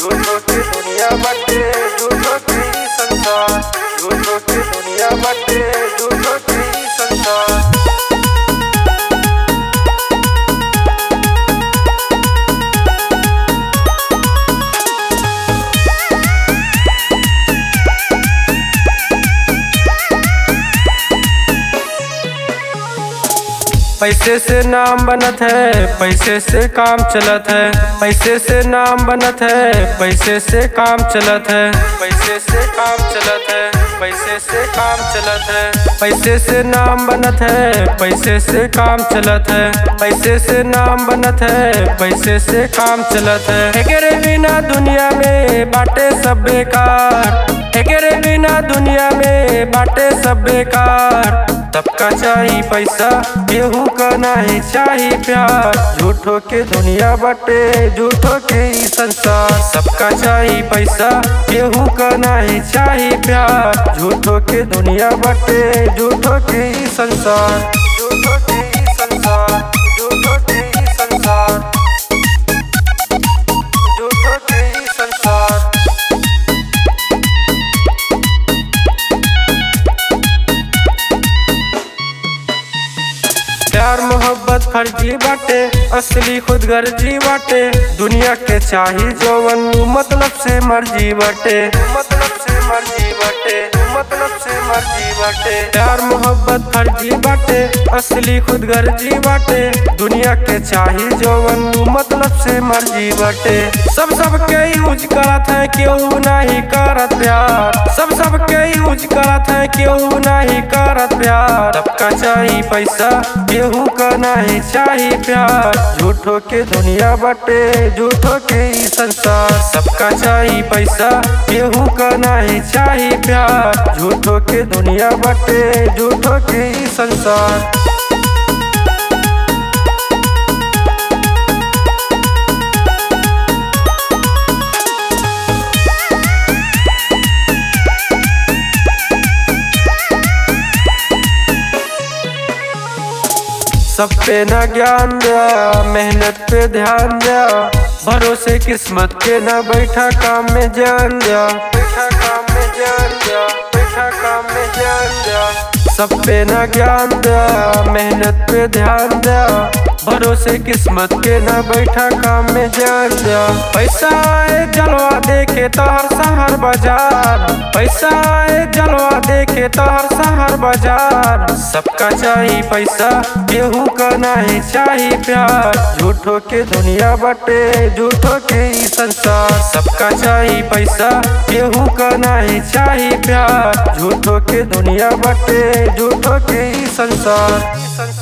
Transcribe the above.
झूठो की दुनिया बाटे झूठो की संसार झूठो की दुनिया बाटे झूठो की संसार पैसे से नाम बनत है पैसे से काम चलत है पैसे से नाम बनत है पैसे से काम चलत है पैसे से काम चलत है पैसे से काम चलत है पैसे से नाम बनत है पैसे से काम चलत है पैसे से नाम बनत है पैसे से काम चलत है एकरे बिना दुनिया में बाटे सब बेकार एकरे बिना दुनिया में बाटे सब बेकार सबका चाही पैसा केहू का नहीं चाही प्यार झूठो के दुनिया बटे झूठो के ई संसार सबका चाही पैसा केहू का नहीं चाही प्यार झूठो के दुनिया बटे झूठो के ई संसार झूठो के ई संसार झूठो के ई संसार झूठो के ई संसार प्यार मोहब्बत फर्जी बाटे असली खुद गर्जी बाटे दुनिया के चाही जौवन मतलब से मर्जी बाटे मतलब से मर्जी बाटे मतलब से मर्जी बाटे प्यार मोहब्बत फर्जी बाटे असली खुद गर्जी बाटे दुनिया के चाही जौवन मतलब से मर्जी बाटे सब सबके यूज करत है केहू नहीं करत प्यार सब सबके यूज करत है केहू नहीं करत प्यार सबका चाही पैसा केहू का नहीं चाही प्यार झूठो के दुनिया बटे झूठो के ई संसार सबका चाही पैसा केहू का नहीं चाही प्यार झूठो के दुनिया बटे झूठो के ई संसार सब पे न ज्ञान दिया मेहनत पे ध्यान दिया भरोसे किस्मत के न बैठा काम में जान दिया बैठा काम में जान दिया बैठा काम में जान दिया सब पे न ज्ञान दिया मेहनत पे ध्यान दिया भरोसे किस्मत के न बैठा काम में जान दिया पैसा आए जलवा देखे तोहर शहर बाजार पैसा आए जलवा देखे तोहर शहर बाजार सबका चाही पैसा केहू का नहीं चाही प्यार झूठो के दुनिया बटे झूठो के ई संसार सबका चाही पैसा केहू का नहीं चाही प्यार झूठो के दुनिया बटे झूठो के ई संसार